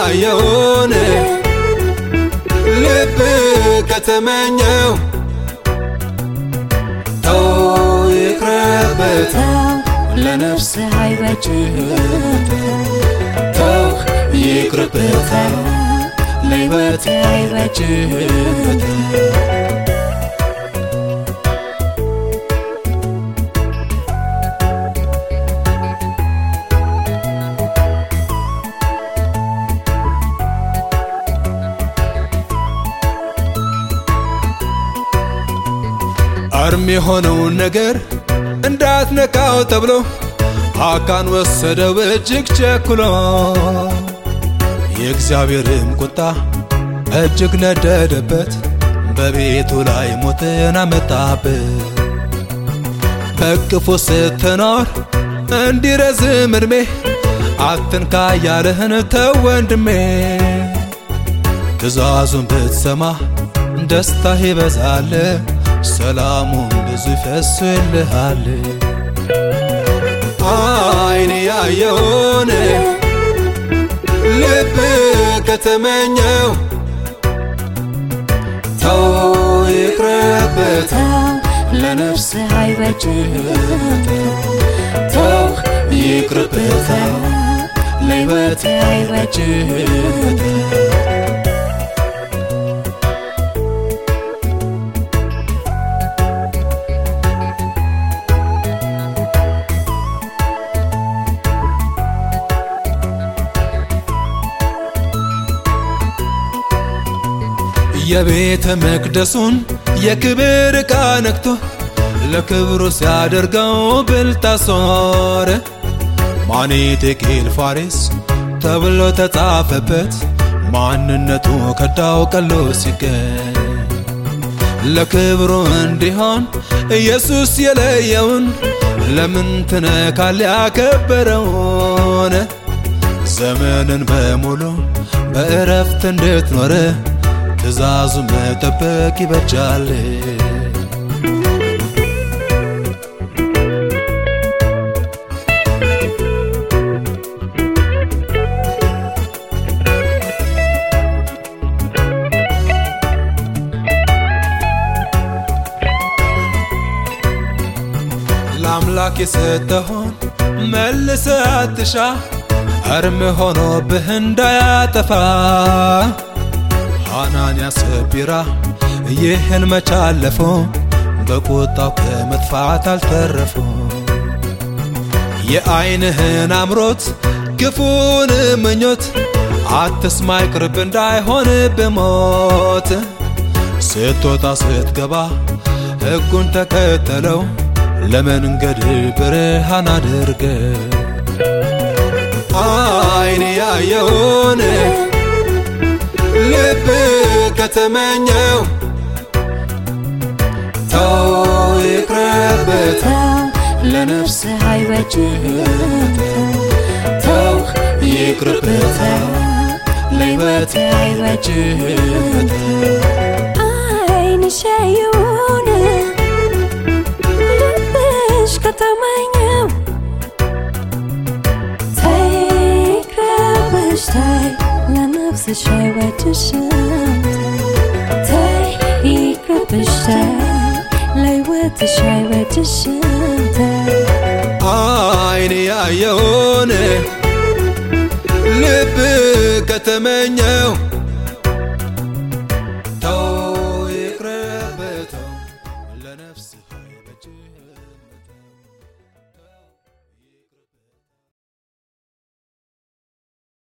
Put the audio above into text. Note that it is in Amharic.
ያየውን ልብ ከተመኘው ተው ይቅረበት ለነፍስ አይበጅህም ተው ይቅርበት ለሕይወት አይበጅህም አርም የሆነውን ነገር እንዳትነካው ተብሎ አካን ወሰደው እጅግ ቸኩሎ የእግዚአብሔርም ቁጣ እጅግ ነደደበት በቤቱ ላይ ሞትን አመጣበት በቅፎ ስትኖር እንዲረዝም እድሜ አትንካ ያለህን ተው ወንድሜ ትእዛዙን ብትሰማ ደስታ ይበዛል ሰላሙን ብዙ ይፈስልሃል አይን ያየውን ልብ ከተመኘው ተው ይቅረበት ለነፍስ አይበጅህም ተው ይቅርበት ለሕይወት አይበጅህም የቤተ መቅደሱን የክብር ዕቃ ነክቶ ለክብሩ ሲያደርገው ብልጣሶር ማኔቴቄል ፋሬስ ተብሎ ተጻፈበት ማንነቱ ከዳው ቀሎ ሲገኝ ለክብሩ እንዲሆን ኢየሱስ የለየውን ለምን ትነካል ያከበረውን ዘመንን በሙሉ በእረፍት እንድትኖር ትእዛዙ መጠበቅ ይበጃል ለአምላክ የሰጠሆን መልሰ አትሻ እርም ሆኖብህ እንዳያጠፋ ሐናንያ ሰጲራ ይህን መቻለፎ በቁጣው ከመጥፋት አልተረፉ የዐይንህን አምሮት ክፉን ምኞት አትስማ ይቅርብ እንዳይሆን ብሞት ስትወጣ ስትገባ ሕጉን ተከተለው ለመንገድ ብርሃን አድርገ አይን ያየውን ልብ ከተመኘው ተው ይቅረበት ለነፍስ አይበጅህም ተው ይቅርበት ለሕይወት አይበጅህም ዓይንሽ ያየውን ልብሽ ከተመኘው ተይ ይቅረብሽ ተይ ለነፍስሽ አይበጅሽም ተይ ይቅረብሽ ተይ ለሕይወትሽ አይበጅሽም ተይ አይን ያየውን ልብ ከተመኘው